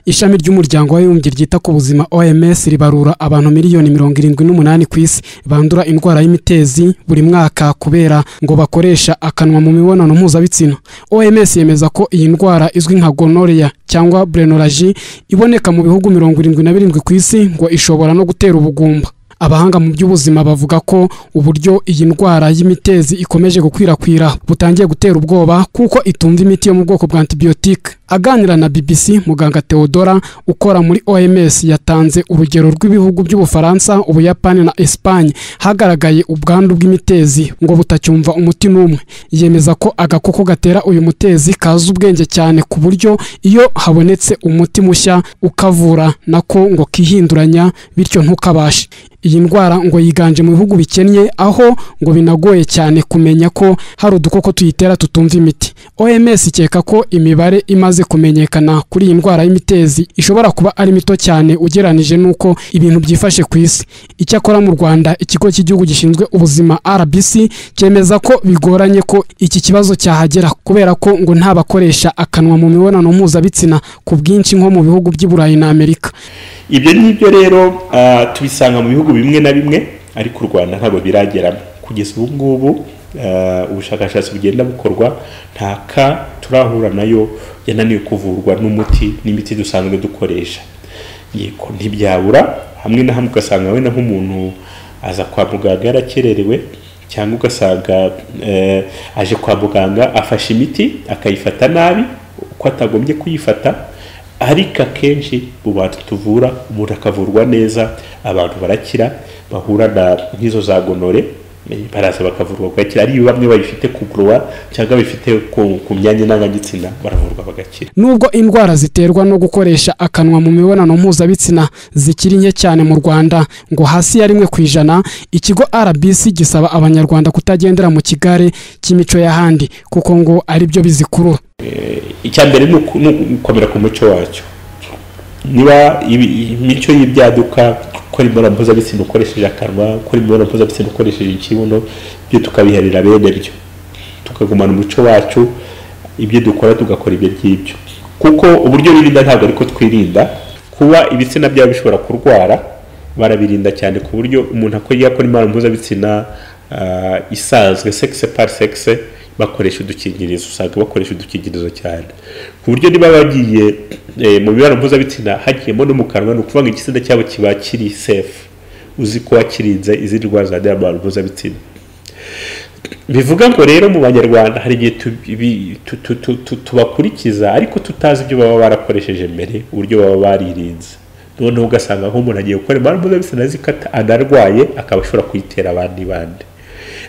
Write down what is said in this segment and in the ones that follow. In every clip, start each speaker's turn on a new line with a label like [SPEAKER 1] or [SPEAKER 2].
[SPEAKER 1] ishami ry'umuryango w'abibumbye ryita ku buzima oms ribarura abantu miliyoni mirongo irindwi n'umunani ku isi bandura indwara y'imitezi buri mwaka kubera ngo bakoresha akanwa mu mibonano mpuzabitsina oms yemeza ko iyi ndwara izwi nka gonorrhea cyangwa brenoraji iboneka mu bihugu mirongo irindwi na birindwi ku isi ngo ishobora no gutera ubugumba abahanga mu by'ubuzima bavuga ko uburyo iyi ndwara y'imitezi ikomeje gukwirakwira butangiye gutera ubwoba kuko itumva imiti yo mu bwoko bwa antibiyotike aganira na bbc muganga theodora ukora muri oms yatanze urugero rw'ibihugu by'ubufaransa ubuyapani na esipanye hagaragaye ubwandu bw'imitezi ngo butacyumva umuti n'umwe yemeza ko agakoko gatera uyu mutezi kazi ubwenge cyane ku buryo iyo habonetse umuti mushya ukavura nako ngo kihinduranya bityo ntukabashe iyi ndwara ngo yiganje mu bihugu bikennye aho ngo binagoye cyane kumenya ko hari udukoko tuyitera tutumva imiti oms ikeka ko imibare imaze kumenyekana kuri iyi ndwara y'imitezi ishobora kuba ari mito cyane ugeranije n'uko ibintu byifashe ku isi icyakora mu rwanda ikigo cy'igihugu gishinzwe ubuzima rbc cyemeza ko bigoranye ko iki kibazo cyahagera kubera ko ngo nta bakoresha akanwa mu mibonano mpuzabitsina ku bwinshi nko mu bihugu by'i burayi na amerika
[SPEAKER 2] ibyo ngibyo rero tubisanga mu bihugu bimwe na bimwe ariko u rwanda ntabwo birageramo kugeza ubu ngubu ubushakashatsi bugenda bukorwa nta ka turahura nayo yananiwe kuvurwa n'umuti n'imiti dusanzwe dukoresha yego ntibyabura hamwe na hamwe ugasanga wenda nk'umuntu aza kwa muganga yarakererewe cyangwa ugasanga aje kwa muganga afashe imiti akayifata nabi uko atagombye kuyifata ariko akenshi mu bantu tuvura umuntu akavurwa neza abantu barakira bahura na nk'izo za gonore baraza bakavurwa bagakira ari bamwe babifite ku kuruwa cyangwa babifite ku myanya ndangagitsina baravurwa bagakira
[SPEAKER 1] nubwo indwara ziterwa no gukoresha akanwa mu mibonano mpuzabitsina zikiri nke cyane mu rwanda ngo hasi ya rimwe ku ijana ikigo rbc gisaba abanyarwanda kutagendera mu kigare cy'imico y'ahandi kuko ngo ari byo bizikurura
[SPEAKER 2] icya mbere ni ugukomera ku muco wacyo niba imico y'ibyaduka gukora imibonano mpuzabitsina ukoresheje akanwa gukora imibonano mpuzabitsina ukoresheje ikibuno byo tukabiharira bene byo tukagumana umuco wacu ibyo dukora tugakora ibyo ngibyo kuko uburyo birinda ntabwo ariko twirinda kuba ibitsina byabo bishobora kurwara barabirinda cyane ku buryo umuntu akora imibonano mpuzabitsina isanzwe sekise pari sekise bakoresha udukingirizo usanga bakoresha udukingirizo cyane ku buryo niba bagiye mu mibonano mpuzabitsina hagiyemo no mu kanwa ni ukuvuga ngo igitsina cyabo kiba kiri sefu uzi ko wakirinze izindi ndwara zandurira mu mibonano mpuzabitsina bivuga ngo rero mu banyarwanda hari igihe tubakurikiza ariko tutazi ibyo baba barakoresheje mbere uburyo baba baririnze noneho ugasanga nk'umuntu agiye gukora imibonano mpuzabitsina azikata anarwaye akaba ashobora kuyitera abandi bandi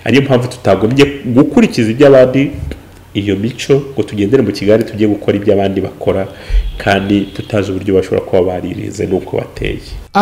[SPEAKER 2] ariyo mpamvu tutagombye gukurikiza iby'abandi iyo mico ngo tugendere mu kigali tujye gukora ibyo abandi bakora kandi tutazi uburyo bashobora kuba baririnze n'uko bateye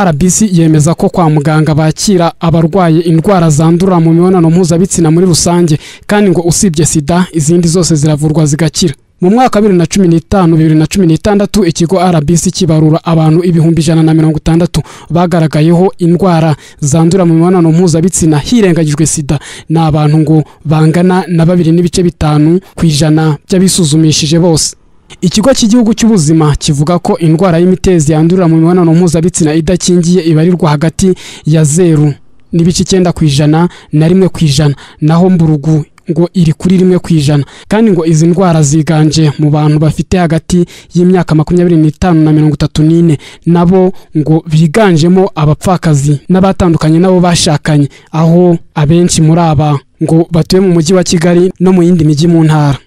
[SPEAKER 1] rbc yemeza ko kwa muganga bakira abarwaye indwara zandurira mu mibonano mpuzabitsina muri rusange kandi ngo usibye sida izindi zose ziravurwa zigakira mu mwaka wa bibiri na cumi n'itanu bibiri na cumi n'itandatu ikigo rbc kibarura abantu ibihumbi ijana na mirongo itandatu bagaragayeho indwara zandurira mu mibonano mpuzabitsina hirengagijwe sida ni abantu ngo bangana na babiri n'ibice bitanu ku ijana by'abisuzumishije bose ikigo cy'igihugu cy'ubuzima kivuga ko indwara y'imitezi yandurira mu mibonano mpuzabitsina idakingiye ibarirwa hagati ya zeru n'ibice icyenda ku ijana na rimwe ku ijana naho mburugu ngo iri kuri rimwe ku ijana kandi ngo izi ndwara ziganje mu bantu bafite hagati y'imyaka makumyabiri n'itanu na mirongo itatu n'ine nabo ngo biganjemo abapfakazi n'abatandukanye nabo bashakanye aho abenshi muri aba ngo batuye mu mujyi wa kigali no mu yindi mijyi mu ntara